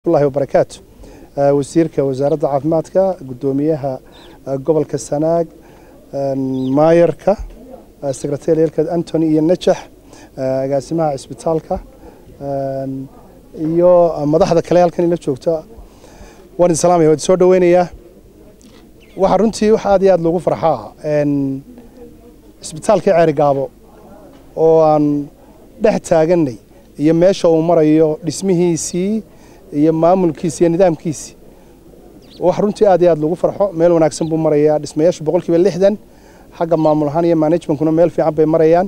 llahi wabarakaatu wasiirka wasaaradda caafimaadka guddoomiyaha gobolka sanaag maayarka sekretariyalka antony iyo najax agaasimaha cisbitaalka iyo madaxda kale halkan ila joogta waan idin salaamaya waan idin soo dhaweynayaa waxaa runtii wax aad iyo aad loogu farxaa cisbitaalkii ceerigaabo oo aan dhex taaganay iyo meesha uu marayo dhismihiisii iyo maamulkiisi iyo nidaamkiisi wax runtii aad iyo aad loogu farxo meel wanaagsan buu marayaa dhismayaashu boqol kiiba lixdan xagga maamul ahaan iyo managementkuna meel fiican bay marayaan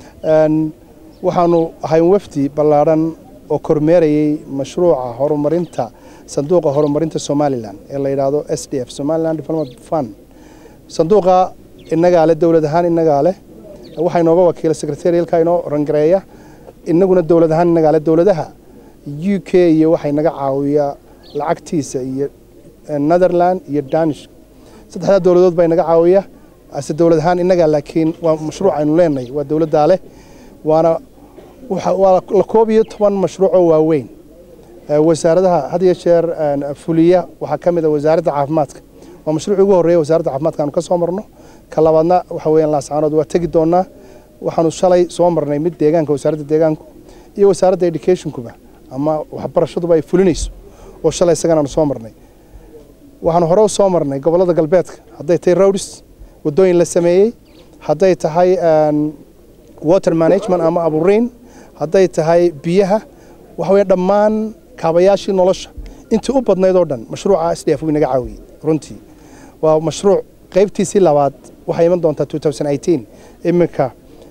waxaanu ahayn wafdi ballaadhan oo kormeerayay mashruuca horumarinta sanduuqa horumarinta somalilan ee la yidhaahdo s d f somaliland development fund sanduuqa innagaa leh dowlad ahaan innagaa leh waxaa inooga wakiila secretarialka inoo rangareeya innaguna dowlad ahaan innagaa leh dowladaha u k iyo waxay naga caawiyaa lacagtiisa iyo netherland iyo danish saddexdaa dowladood baa inaga caawiya ase dowlad ahaan innagaa laakiin waa mashruuc aynu leenahay waa dowladdaa leh waana waa la koob iyo toban mashruucoo waaweyn wasaaradaha had iyo jeer fuliya waxaa ka mid a wasaaradda caafimaadka waa mashruucii ugu horreeya wasaaradda caafimaadka aanu ka soo marno ka labaadna waxa weeyaan laascaanood waa tegi doonaa waxaanu shalay soo marnay mid deegaanka wasaaradda deegaanku iyo wasaaradda educationkuba ama waxbarashaduba ay fulinayso oo shalay isagana aanu soo marnay waxaanu hore u soo marnay gobollada galbeedka hadday tahay rowdis waddooyin la sameeyey hadday tahay water management ama aburiin hadday tahay biyaha waxa weeye dhammaan kaabayaashii nolosha intii u badnayd oo dhan mashruuca s d f wuu inaga caawiyey runtii waa mashruuc qaybtiisii labaad waxay iman doontaa iminka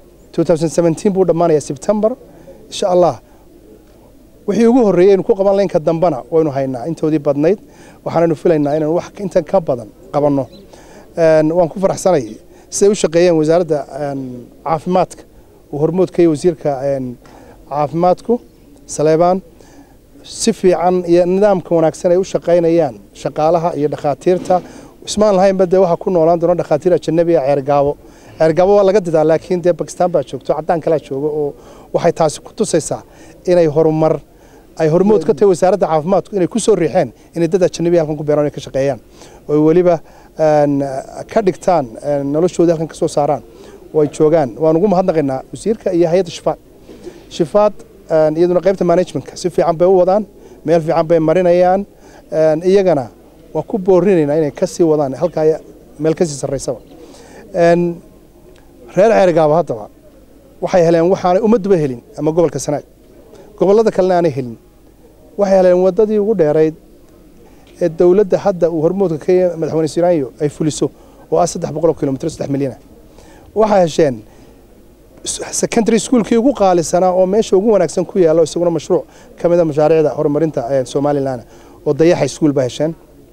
buu dhammaanayaa sebtembar insha allah wixii ugu horreeyey aynu ku qaban laynka dambena waynu haynaa intoodii badnayd waxaanaynu filaynaa inaynu wax intan ka badan qabanno waan ku faraxsanay siday u shaqeeyeen wasaaradda caafimaadka uu hormoodka iyo wasiirka caafimaadku saleebaan si fiican iyo nidaamka wanaagsan ay u shaqaynayaan shaqaalaha iyo dhakhaatiirta ismaan lahaynba dee waxaa ku noolaan doona dhakhaatiir ajanabi ah ceergaabo ceergaabo waa laga didaa laakiin dee bakistaan baa joogto caddaan kalaa jooga oo waxay taasi ku tusaysaa inay horumar ay hormood ka tahay wasaaradda caafimaadku inay ku soo riixeen inay dad ajanabi halkan ku beeraan inay ka shaqeeyaan oo weliba ka dhigtaan noloshoodii halkan ka soo saaraan oo ay joogaan waan ugu mahadnaqaynaa wasiirka iyo hay-adda shifaad shifaad iyaduna qaybta managementka si fiican bay u wadaan meel fiican bay marinayaan iyagana waan ku boorinaynaa inay ka sii wadaan halkaa meel ka sii sarraysaba reer ceerigaaba haddaba waxay heleen waxaanay ummadduba helin ama gobolka sanaag gobollada kalena aanay helin waxay heleen waddadii ugu dheerayd ee dowladda hadda uu hormoodka ka yahay madaxweyne siraanyo ay fuliso oo ah saddex boqol oo kilomitr saddex milyana waxay hesheen secondary schoolkii ugu qaalisanaa oo meesha ugu wanaagsan ku yaallo isaguna mashruuc ka mid a mashaariicda horumarinta somalilan oo dayaxa school baa hesheen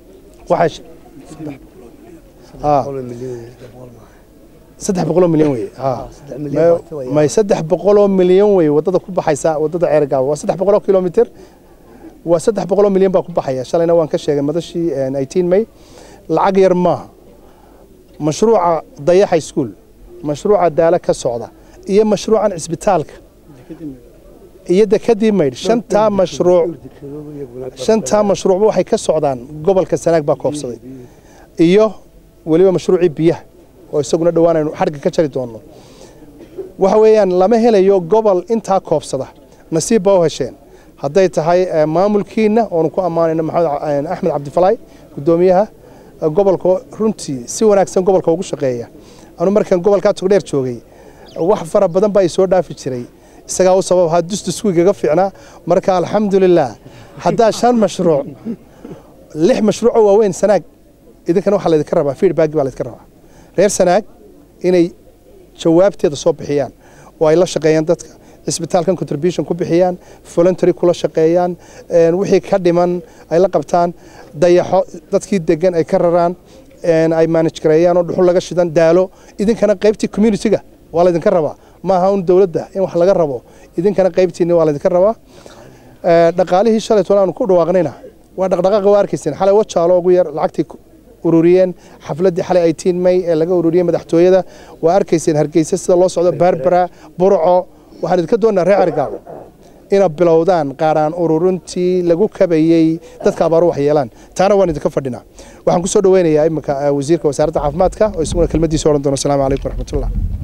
saddex boqoloo milyan wey may saddex boqoloo milyan wey waddada ku baxaysa waddada ceergaabo waa saddex boqoloo kilomitr waa saddex boqoloo milyan baa ku baxaya shalayna waan ka sheegay madashii eighteen may lacag yar maaha mashruuca dayaxa school mashruuca daala ka socda iyo mashruucan cisbitaalka iyo dekadii maydh shantaa mashruuc shantaa mashruucba waxay ka socdaan gobolka sanaag baa koobsaday iyo weliba mashruucii biyaha oo isaguna dhowaan aynu xadhga ka jari doonno waxa weeyaan lama helayo gobol intaa koobsada nasiib baa u hesheen hadday tahay maamulkiina oonu ku ammaanayno maxamed axmed cabdifalaay guddoomiyaha gobolka runtii si wanaagsan gobolka ugu shaqeeya anu markaan gobolkaa togdheer joogay wax fara badan baa i soo dhaafi jiray isagaa u sabab ahaa dusdusku igaga fiicnaa marka alxamdulilah haddaa shan mashruuc lix mashruucoo waaweyn sanaag idinkana waxaa laydinka rabaa feedback baa laydinka rabaa reer sanaag inay jawaabteeda soo bixiyaan oo ay la shaqeeyaan dadka cisbitaalkan contribution ku bixiyaan voluntary kula shaqeeyaan wixii ka dhiman ay la qabtaan dayaxo dadkii degan ay ka raraan ay manage gareeyaan oo dhuxul laga shidan daalo idinkana qaybtii community-ga waa laydinka rabaa maaha un dowladda in wax laga rabo idinkana qaybtiinni waa laydinka rabaa dhaqaalihii shalay toban aanu ku dhawaaqnayna waa dhaqdhaqaaqa waa arkayseen xalay wajaalo ugu yar lacagtii ururiyeen xafladdii xalay eighteen may ee laga ururiyey madaxtooyada waa arkayseen hargeysa sida loo socdo barbara burco waxaan idinka doonaa reer cergaabo ina bilowdaan qaaraan ururintii lagu kabayey dadka abaaru wax yeelaan taana waan idinka fadhinaa waxaan ku soo dhaweynayaa iminka wasiirka wasaaradda caafimaadka oo isaguna kelmadiisa odhan doona asalaamu calaykum waraxmatullah